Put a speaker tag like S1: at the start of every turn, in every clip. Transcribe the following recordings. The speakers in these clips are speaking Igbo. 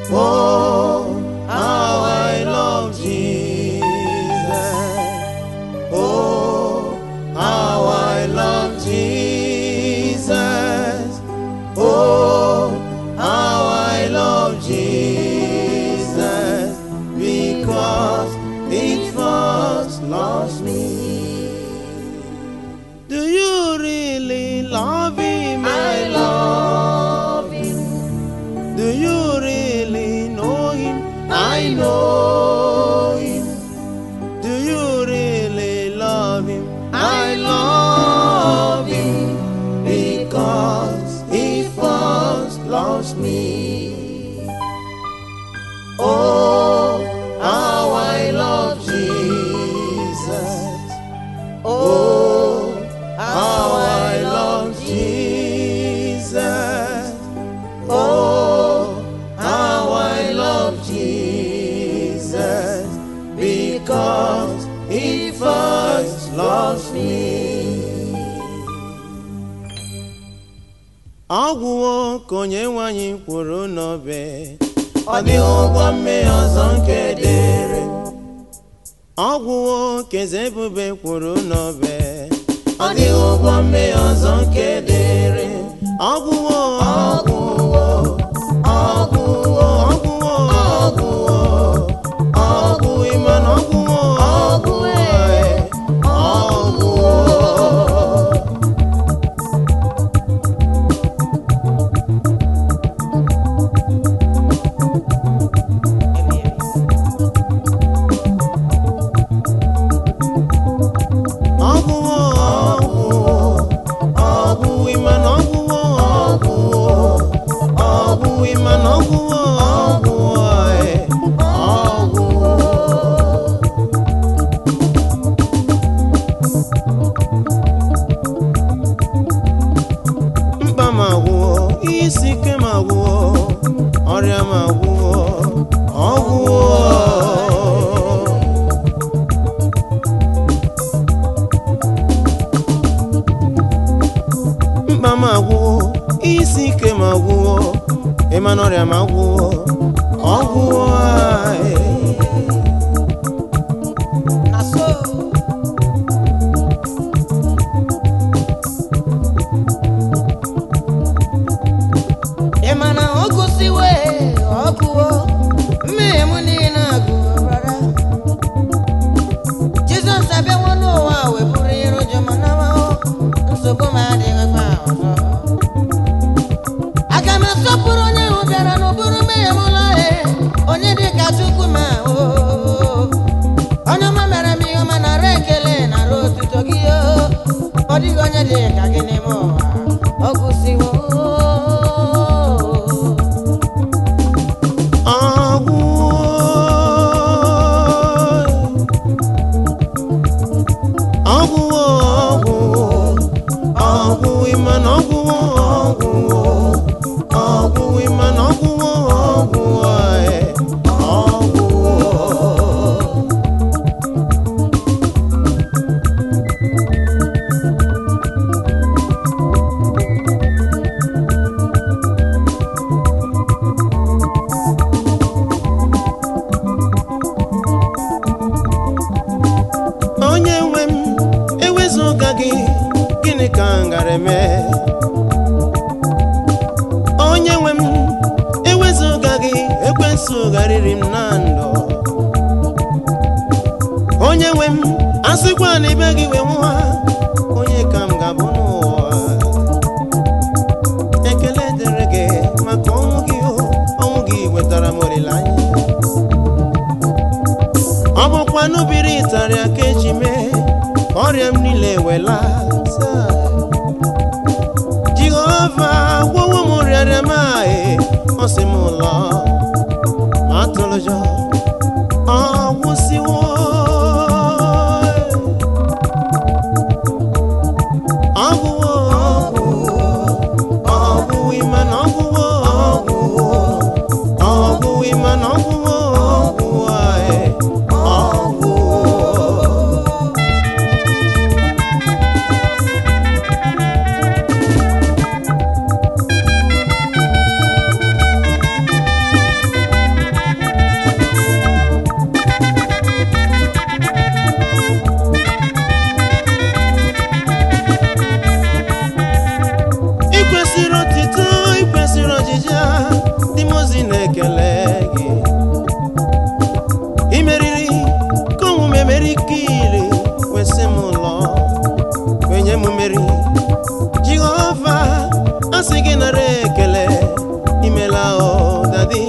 S1: Oh, how I love Jesus. Oh, how I love Jesus. Oh, how I love Jesus. Because He first loves me. Do you really love Him? I love Him. Do you really know Him? I know Him. Do you really love Him? I love Him because He first loves me. Oh, how I love Jesus. Oh, how I love Jesus. Oh, how I love Jesus because He first loves me. Ọgwụwo ka onye nwanyị kwuru n'obe ọ dịghị ụgwọ mmehie ọzọ nke dịrị ọgwụwo ka eze ebube kwuru n'obe ọ dịghị ụgwọ mmehie ọzọ nke dịrị ọgwụwo ọgwụwo ọgwụwo ọgwụwo ọgwụwo ọgwụ ịma na ọgwụwo ọgwụwo ọgwụwo ọgwụwo ọgwụwo ọgwụ ịma na ọgwụwo ọgwụwo ọgwụ ịma na ọgwụwo ọgwụwo ee, ọgwụwo mkpa m agwụwo ihe isi ike m agwụwo ọrịa m agwụwo ọgwụwo mkpa m agwụwo isi ike m agwụwo ịma na ọrịa m agwụwo ọgwụwo ee.
S2: na so ị ma na ọ gụsiwe ọgụwo mmehie m niile agụwo brada jizọs abịawo n'ụwa wee bụrụ ihe ụjọ ma namahụ nsogbu m adịghịkwa ọzọ aga m asọpụrụ onye ahụ bịara n'ụbụrụ mmehie m ụlọ onye dị ka chukwu ma o onye ọma mere m ihe ọma nara ekele nara otuto gị o ọ dịghị onye dị ka gị n'ime ụwa ọ gụsiwo
S1: ọgwụwo ọgwụwo ọgwụwo ịma na ọgwụwo ọgwụwo ọgwụwo ịma na ọgwụwo ọgwụwo ee, ọgwụwo onye nwe m ewezụga gị gịnị ka m gara eme onye nwe m ewezụga gị ekwensụ gharịrị m na ndụ onye nwe m asịkwa na ibe gị wee nwa onye ka m ga-abụ n'ụwa ekele dịrị gị maka ọnwụ gị o, ọnwụ gị wetara m olileanya ọ bụkwa n'ubiri ịtarịa ka eji mee ka ọrịa m niile wela jehova gwọwo m rịarịa m ahụ ọ sị m ụlọ atụlụjọ ọ gwụsịwo ọgwụwo ọgwụwo ọgwụwo ime na ọgwụwo ọgwụwo ọgwụwo ime na ọgwụwo ọgwụwo ee, ọgwụwo ozi na-ekele gị imeriri ka omume mere ike iri kwesị m ụlọ wenye m mmeri jehova asị gị nara ekele imela o dadi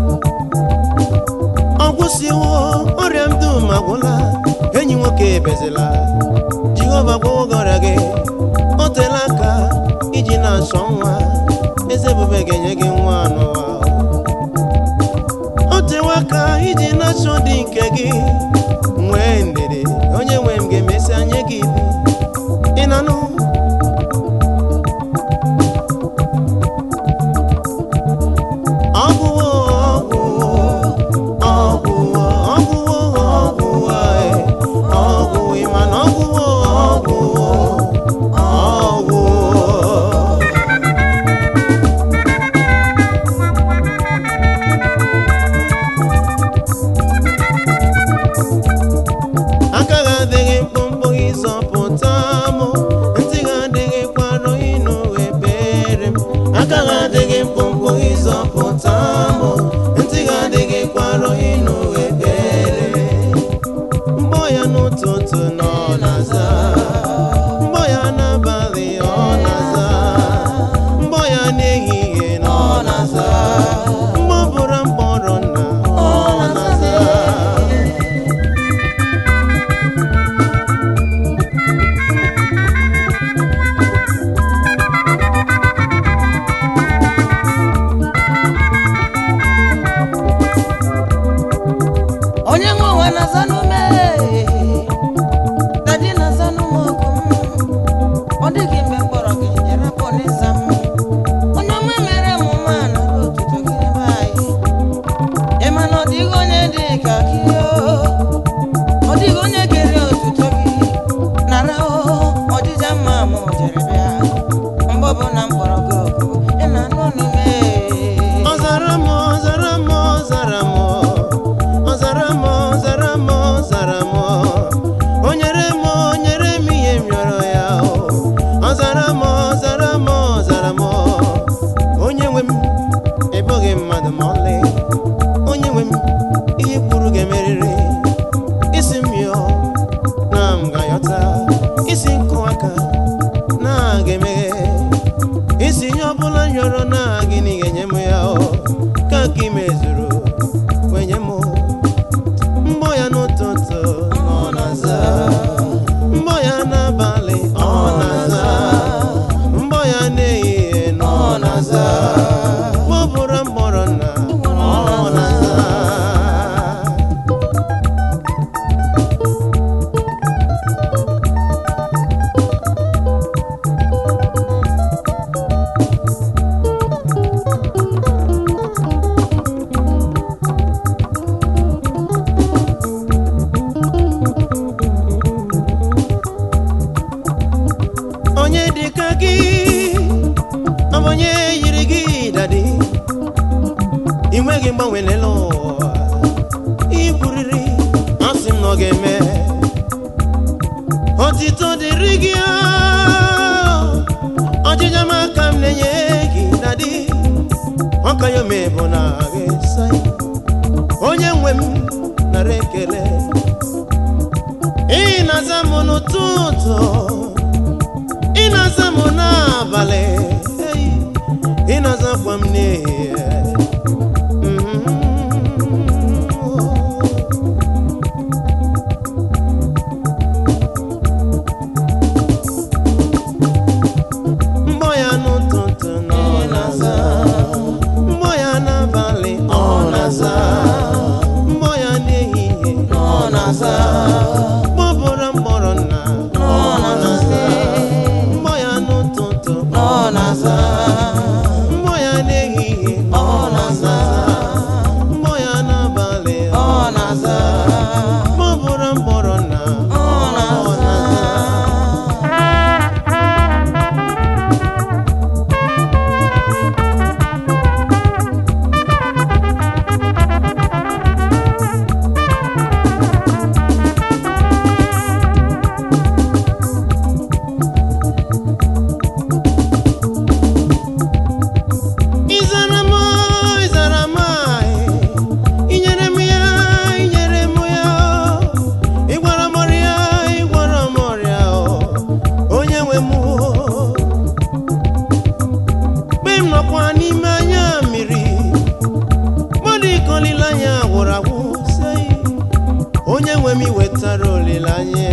S1: ọ gwụsịwo ọrịa m dum agwụla enyi nwoke ebezila jehova gwọwo gị ọrịa gị o teela aka iji na-achọ nwa eze ebube ga-enye gị nwa n'ụwa o tewe aka iji na-achọ dị nke gị nwee ndidi onye nwe m ga-emesi anya gị dị ị na-anụ ọgwụwo ọgwụwo ọgwụwo ọgwụwo ọgwụwo e, ọgwụwo ị ma na ọgwụwo ọgwụwo ọgwụwo aka gị adịghị mkpụmkpụ ịzọpụta m ntị gị adịghị kwarọ ịnụ ebere m aka gị adịghị mkpụmkpụ ịzọpụta m ntị gị adịghị kwarọ ịnụ ebere mgbọ ya n'ụtụtụ nọ na-aza mgbọ ya n'abalị ọ na-aza mgbọ ya n'ehihie nọ na-aza mgbọ bụrụ mkpọrọ nna ọ na-aza
S2: onye nwe ụwa na-aza n'ume dadi na-aza n'ume ọgụ m ọ dịghị mgbe mkpọrọ gị yarapụ n'ịza m onye ọma mere m nwa nara otuto gị ebe anyị ị ma na ọ dịghị onye dị ka gị o. ọ dịghị onye kere otuto gị nara o ọdịja mma m jere bịa mgbe ọbụla m kpọrọ gị oku ị na-anụ n'ume
S1: Ọzara m ọzara m ọzara m ọzara m ọzara m ọzara m o nyere m o nyere m ihe m rịọrọ ya o ọzara m ọzara m ọzara m onye nwe m ebughị mmadụ ma ọlị onye nwe m ihe kwuru ga-emerịrị isi m yọọ na m ga-ayọta isi nkụ aka na ga-emeghe isi ihe ọbụla m rịọrọ na gịnị ga-enye m ya o ka ka ị mezuru kwenye m mgbọ ya n'ụtụtụ ọ na-aza mgbọ ya n'abalị ọ na-aza mgbọ ya n'ehihie na ọ na-aza mgbọ bụrụ mkpọrọ nna ọ na-aza onye dịka gị ọ bụ onye yiri gị dadi ị nweghị mgbanwe n'elu ụwa ikwuriri asị m na ọ ga-eme otito dịrị gị o, ọjịja m aka m na-enye gị dadi ọka ya ome bụ na gị sai onye nwe m nara ekele ị na-aza m n'ụtụtụ ị na-aza m n'abalị ei, ị na-azakwa m n'ehihie Mhm. mgbọ ya n'ụtụtụ na ọ na-aza mgbọ ya n'abalị ọ na-aza mgbọ ya n'ehihie ọ na-aza mgbọ bụrụ mkpọrọ nna ọ na-aza mgbọ ya n'ụtụtụ ọ na-aza mgbọ ya n'ehihie ọ gwụrụ agwụ sei onye nwe m iwetara olileanya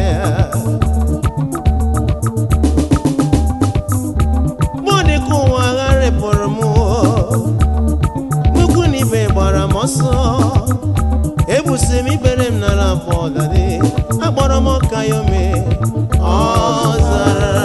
S1: mụ dịka ụwa gharịpụrụ m nnukwu na ibe gbara m ọsọ ebusi m ikpere m n'ala bọdadị akpọrọ m ọka ya ome ọ zara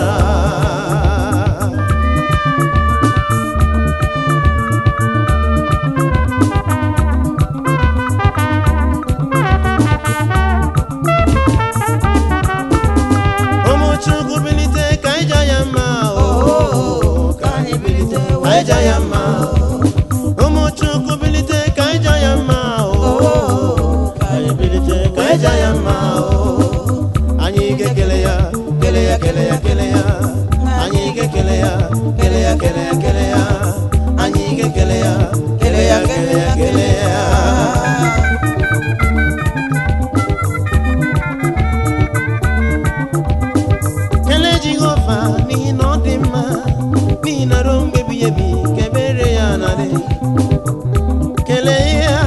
S1: ụmụ chukwu bilite ka anyị jaa ya mma o
S2: ka anyị bilite
S1: ka anyị jaa ya mma ụmụ chukwu bilite ka anyị jaa ya mma o
S2: ka anyị bilite
S1: ka anyị jaa ya mma o anyị ga-ekele ya kele ya kele ya kele ya anyị ga-ekele ya kele ya kele ya kele ya anyị ga-ekele ya kele ya kele ya kele ya kelee jehova n'ihi na ọ dị mma n'ihi na ruo mgbe ebighị ebi ka ebere ya na-adị kelee ya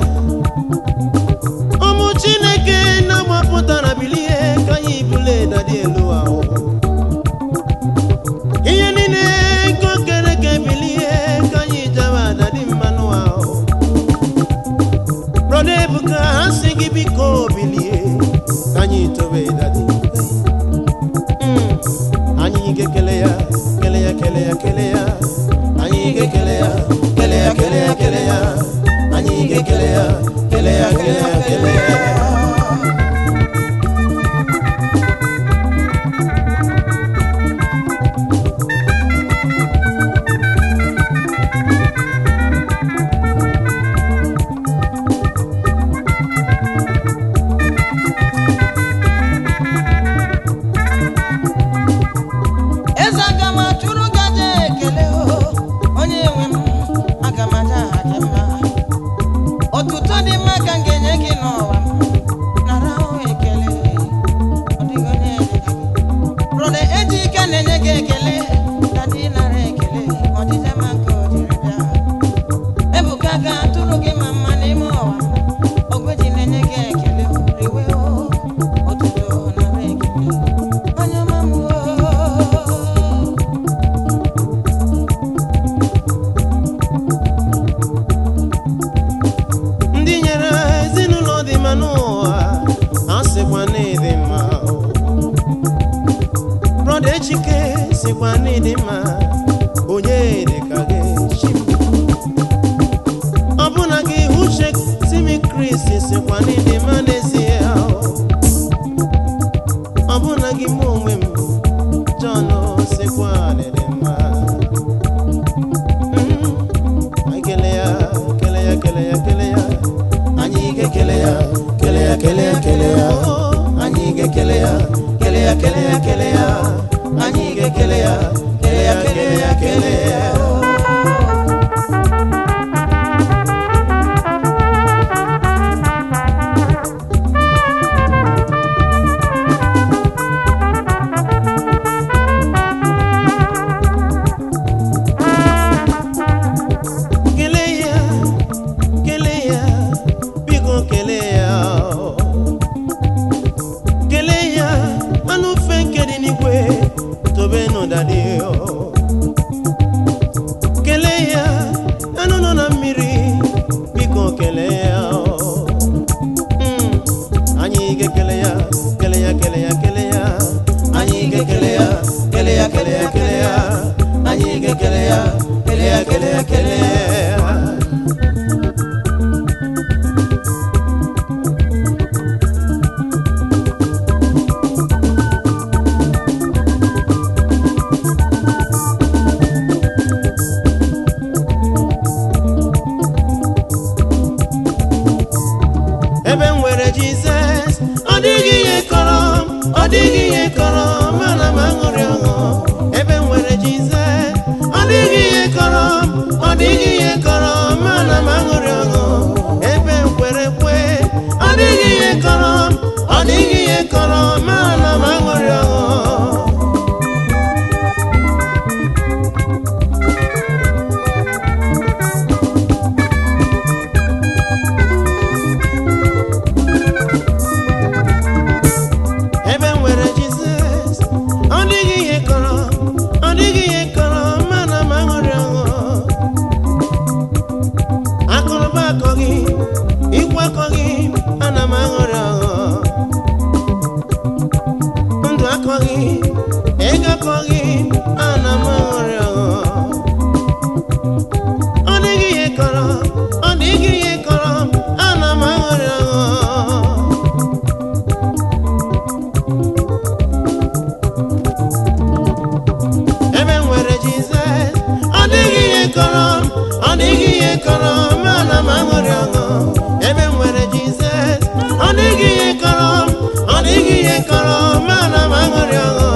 S1: ụmụ chineke na-agbapụtara bilie ka anyị bule dadi elu ahụ ihe niile nke o kere ka ebilie ka anyị jawa dadi mmanụ ahụ brọda ebuka ha si gị biko bilie ka anyị tobe dadi Mm. anyị ga-ekele ya kele ya kele ya kele ya anyị ga-ekele ya kele ya kele ya kele ya anyị ga-ekele ya kele ya kele ya kele ya
S2: eze aga m atụrụ gị aja ekele o onye nwe m aga m aja aha gị mma otuto dị mma ka m ga-enye gị n'ụwa m nara ahụ ekele ọ dịghị onye dị ka gị brọda eji ike na-enye gị ekele na dị nara ekele ọdịja ma nke o jiri bịa ebuka ga-atụrụ gị ma mma n'ime ụwa m ogweji na-enye gị ekele riwe o otuto nara ekele onye ọma m o
S1: ndị nyere ezinụlọ dị mma n'ụwa ha sịkwa na ịdị mma brọda echike sịkwa na ịdị mma onye dị ka gị Chim. ọbụna gị uche timi kristi sịkwa na ịdị mma n'ezie ọbụna gị mụ onwe m jọn sịkwa na ịdị mma Mm. Anyị kele ya kele ya kele ya kele ya anyị ga-ekele ya kele ya kele ya kele ya anyị ga-ekele ya kele ya kele ya kele ya anyị ga-ekele ya kele ya kele ya kele ya kele ya kele ya biko kele ya kele ya anụ fe nke dị n'igwe tobe n'ụdadị kele ya anụ nọ na mmiri biko kele ya Mm, anyị ga-ekele ya kele ya kele ya kele ya anyị ga-ekele ya kele ya kele ya kele ya anyị ga-ekele ya kele ya kele ya kele ya ebe m nwere jizọs ọ dịghị ihe kọrọ m ọ dịghị ihe kọrọ m ana m aṅụrị ọṅụ ebe m nwere jizọs ọ dịghị ihe kọrọ m ọ dịghị ihe kọrọ m ana m aṅụrị ọṅụ ebe m kwere kwe ọ dịghị ihe kọrọ m ọ dịghị ihe kọrọ m ana m aṅụrị ọṅụ akọghị ikwu akọghị ana m aghọrị aghọ ndụ akọghị ego akọghị ana m aghọrị aghọ ọ dịghị ihe kọrọ ọ dịghị ihe kọrọ ana m aghọrị aghọ ebe m nwere jizọs ọ dịghị ihe kọrọ m ọ dịghị ihe kọrọ m ana m aṅụrị ọṅụ ebe m nwere jizọs ọ dịghị ihe kọrọ m ọ dịghị ihe kọrọ m ana m aṅụrị ọṅụ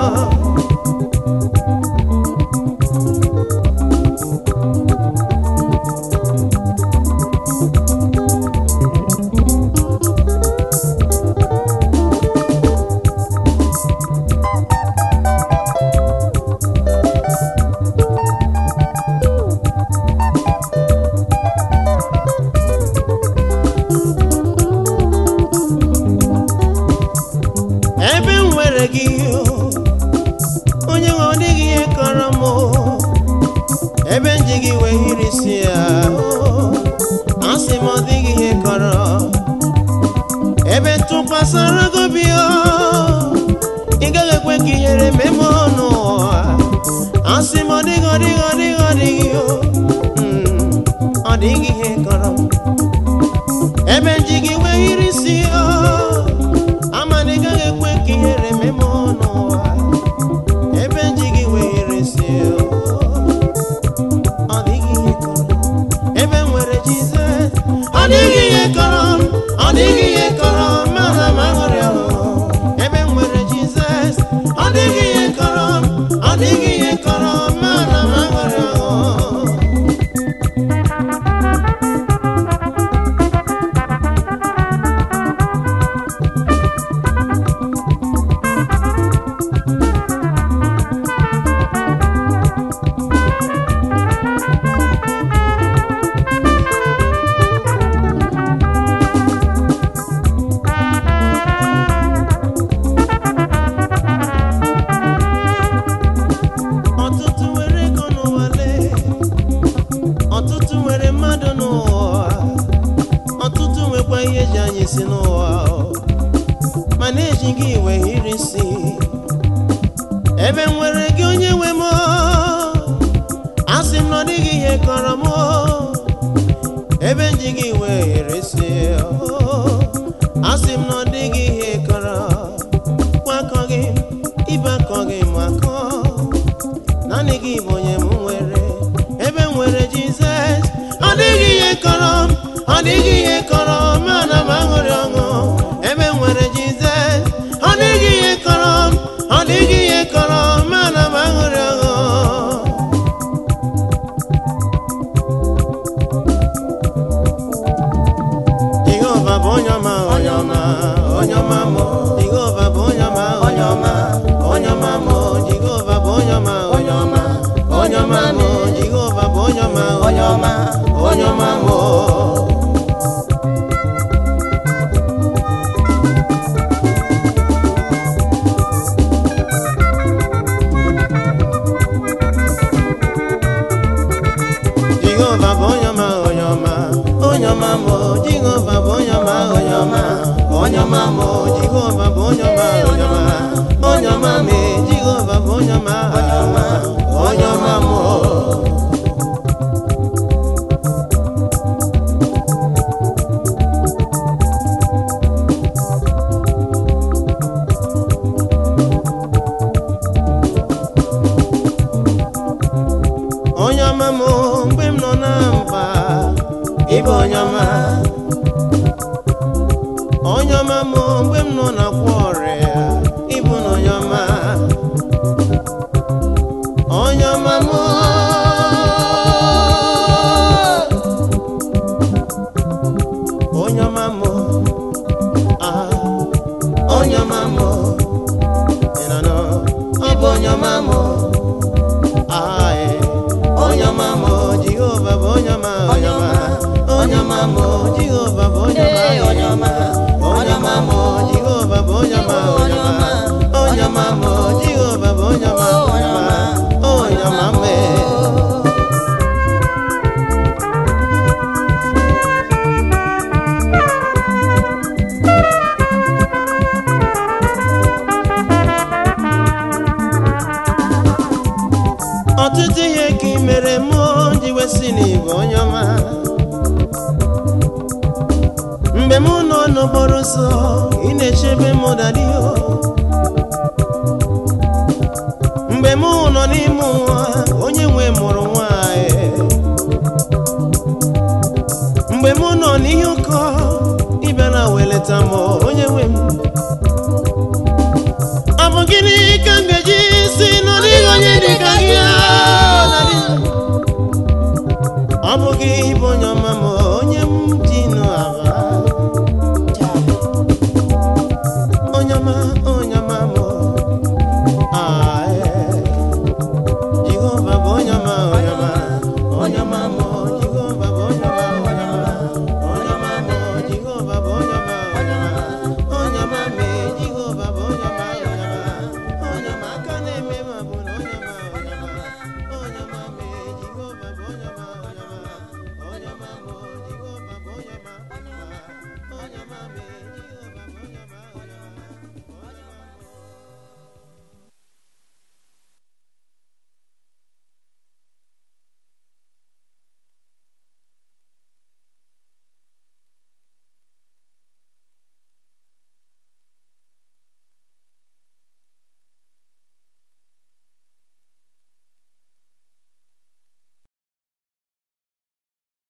S1: ebe m nwere gị onye nwe ọ dịghị ihe kọrọ m ebe m ji gị wee hiri isi ya asị m ọ dịghị ihe kọrọ ebe tụkwasara gị obi ị gaghị ekwe ka ihere mee m n'ụwa asị m ọ dịghị ọ dịghị ọ dịghị ọ dịghị mm, ọ dịghị ihe kọrọ m ebe m ji gị wee hiri isi ya amana ị gaghị ekwe ka ihere mee m n'ụwa ebe nji gị were si ọ dịghị ihe kọrọ ebe m nwere jizọs ọ dịghị ihe kọrọ m ọ dịghị ihe kọrọ m ana m aṅụrị ọṅụ ebe m nwere jizọs ọ dịghị ihe kọrọ m ọ dịghị ihe kọrọ m ana m aṅụrị ọṅụ ọtụtụ nwere ego n'ụwa lee ọtụtụ nwere mmadụ n'ụwa ọtụtụ nwekwa ihe eji anyị si n'ụwa mana eji gị iwe hiri isi ebe m nwere gị onye nwe m asị m na ọ dịghị ihe kọrọ m ebe m ji gị iwe hiri isi asị m na ọ dịghị ihe kọrọ kwakọghị ibe akọghị m akọ naanị gị bụ onye m nwere ebe m nwere jizọs ọ dịghị ihe kọrọ m ọ dịghị ihe kọrọ m ana m aṅụrị ọṅụ ebe m nwere jizọs ọ dịghị ihe kọrọ m ọ dịghị ihe kọrọ m ana m aṅụrị ọṅụ jehova bụ onye ọma onye ọma onye ọma mụ jehova bụ onye ọma onye ọma onye ọma mụ jehova bụ onye ọma onye ọma onye ọma mụ jehova bụ onye ọma onye ọma onye ọma mụ jehova bụ onye ọma onye ọma onye ọma mụ jehova bụ onye ọma onye ọma onye ọma mụ jehova bụ onye ọma onye ọma onye ọma mụ jehova bụ onye ọma onye ọma onye ọma mụ onye ọma m mgbe m nọ na mba ịbụ onye ọma onye ọma m mgbe m nọ na kwa ọrịa ịbụ na onye ọma onye ọma m onye ọma m ah, onye ọma m ị nọ nọ, ọ bụ onye ọma m Aye, onye ọma m Jehova bụ onye ọma onye ọma onye ọma m Jehova bụ onye ọma
S2: Ee, onye ọma,
S1: onye ọma m Jehova bụ onye ọma onye ọma onye ọma m Jehova bụ onye ọma onye ọma onye ọma m mgbe m nọ n'okporo ụzọ ị na-echebe m dadio mgbe m nọ n'ime ụwa onye nwe mụrụ nwanyị mgbe m nọ n'ihe ụkọ ịbịara weleta m onye nwe m ọ bụ gịnị